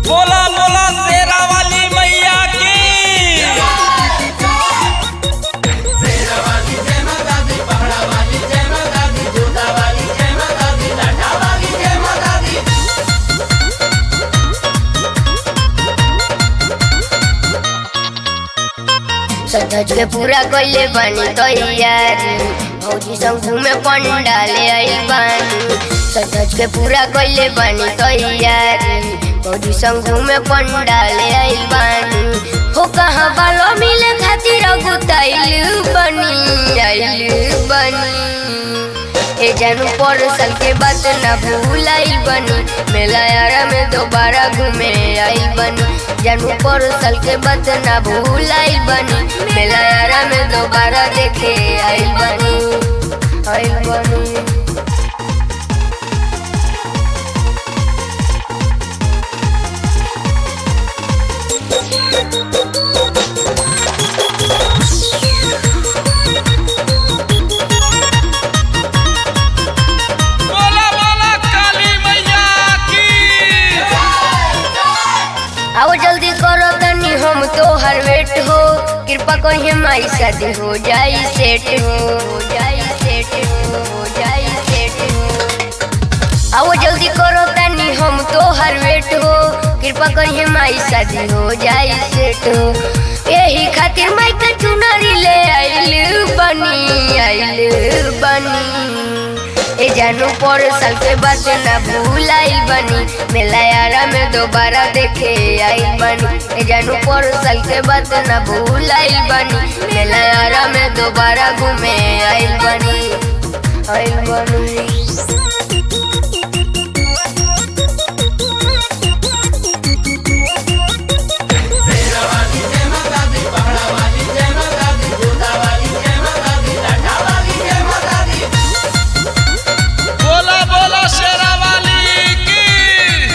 बोला बोला शेरा वाली मैया की सज के पूरा कइले बानी तैयारी भौजी संग घूमे पंडाले आइल बानी सज के पूरा कइले बानी तैयारी भौजी संग घूमे पंडाले आइल बानी हो कहाँ बालो मिले खातिर गुताइल बनी आइल बनी ए जानू पर साल के बात ना भूलाइल बनी मेला यारा में दोबारा घूमे आइल बनी जानू पर साल के बात ना भूलाइल बनी मेला यारा में दोबारा देखे आइल बनी आइल बनी बोला बोला काली मैया की आओ जल्दी करो तनी हम तो हर वेट हो कृपा कहिए माई शादी हो जाई सेट हो हो जाई सेट हो हो जाई सेट हो आओ जल्दी करो तनी हम तो हर वेट हो कृपा करिए माई शादी हो जाई सेट हो यही खातिर माई का चुनरी ले आइल बनी आइल बनी ए जानू पर साल के बाद ना भूलाइल बनी मेला यारा में दोबारा देखे आइल बनी ए जानू पर साल के बाद ना भूलाइल बनी मेला यारा में दोबारा घूमे आइल बनी आइल बनी बोला बोला शेरा वाली की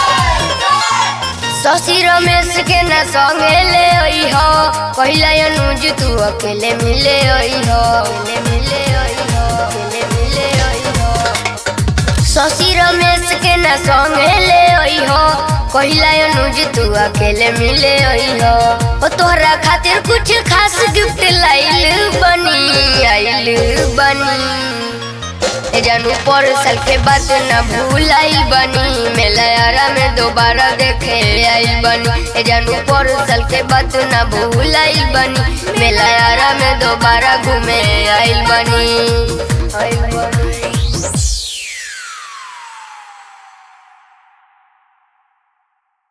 शशि रमेश के न संगे ले आई हो कहला अनुज तू अकेले मिले आई हो अकेले मिले आई हो अकेले मिले आई हो शशि रमेश के न संगे ले आई हो कहला अनुज तू अकेले मिले आई हो ओ तोहरा खातिर कुछ खास गिफ्ट लाइल बनी आइल बनी ए जानू पर साल के बाद न भूलाइल बनी मेला यारा में दोबारा देखे आइल बनी ए जानू पर साल के बाद न भूलाइल बनी मेला यारा में दोबारा घूमे आइल बनी आइल बनी